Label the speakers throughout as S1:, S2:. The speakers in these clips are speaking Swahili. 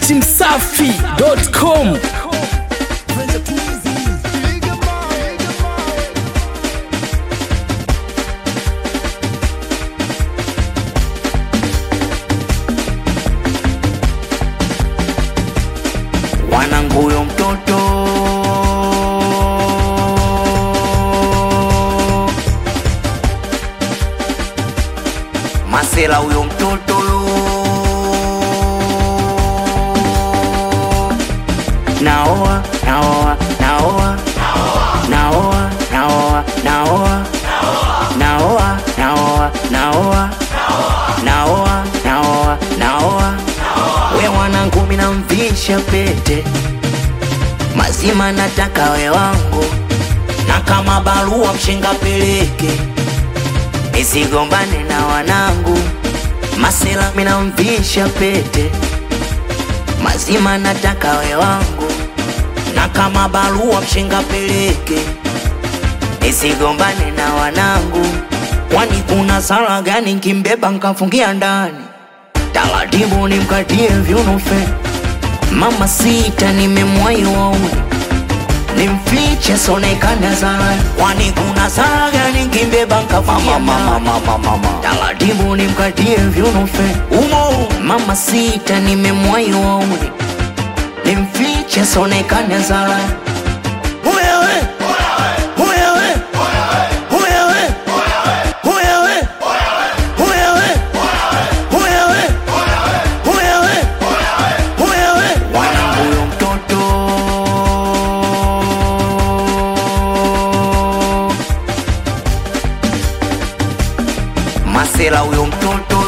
S1: datimsafi.com
S2: wanangu huyo mtoto masela huyo mtoto naoa naoa naoa naoa naoa naoa naoa naoa naoa naoa naoa naoa we mwanangu minamvisha pete mazima nataka we wangu na kama barua mshenga peleke nisigombane na wanangu masela minamvisha pete mazima nataka we wangu na kama barua mshenga peleke nisigombane na wanangu kwani kuna sala gani nkimbeba nkafungia ndani taratibu nimkatie vyunufe mama sita nimemwai wauni nimfiche sonekana sana kwani kuna sala gani nkimbeba nkafungia ndani taratibu nimkatie vyunufe umo mama sita nimemwai wauni nimfiche sonekana sana Wewe, wewe, wewe, wewe, wewe, wewe, wewe, wanangu huyo mtoto masela huyo mtoto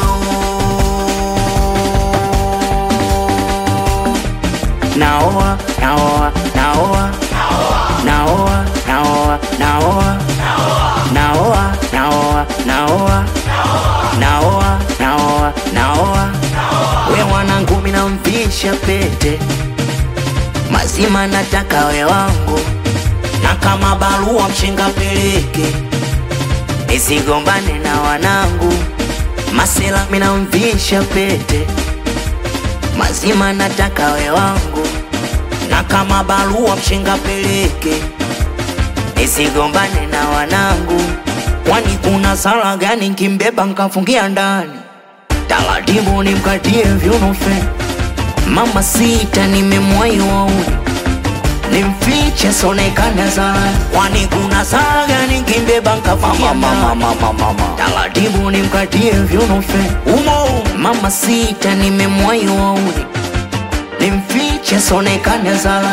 S2: naoa naoa naoa naoa naoa naoa naoa naoa naoa naoa naoa naoa we mwanangu minamvisha pete mazima nataka we wangu na kama barua mshenga peleke nisigombane na wanangu masela minamvisha pete mazima nataka we wangu na kama barua mshenga peleke nisigombane na wanangu kwani kuna sala gani nkimbeba nkafungia ndani taratibu nimkatie vyunufe mama sita nimemwai wauni nimfiche sonekana sana kwani kuna sala gani nkimbeba nkafungia ndani taratibu nimkatie vyunufe umo mama sita nimemwai wauni nimfiche sonekana sana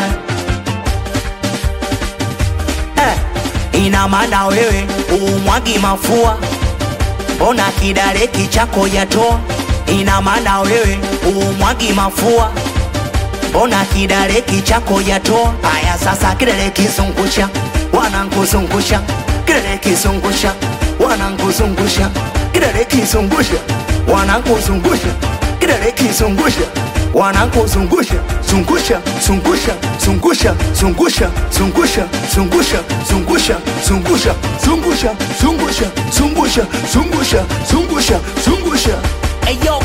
S2: eh, ina maana wewe umwagi mafua mbona kidareki chako yatoa ina maana wewe umwagi mafua mbona kidareki chako yatoa haya sasa kidare kizungusha wanankuzungusha kidare kizungusha wanankuzungusha kidare kizungusha wanankuzungusha kidare kizungusha wanankuzungusha zungusha zungusha zungusha zungusha zungusha zungusha zungusha zungusha zungusha zungusha zungusha zungusha zungusha zungusha
S1: Eyo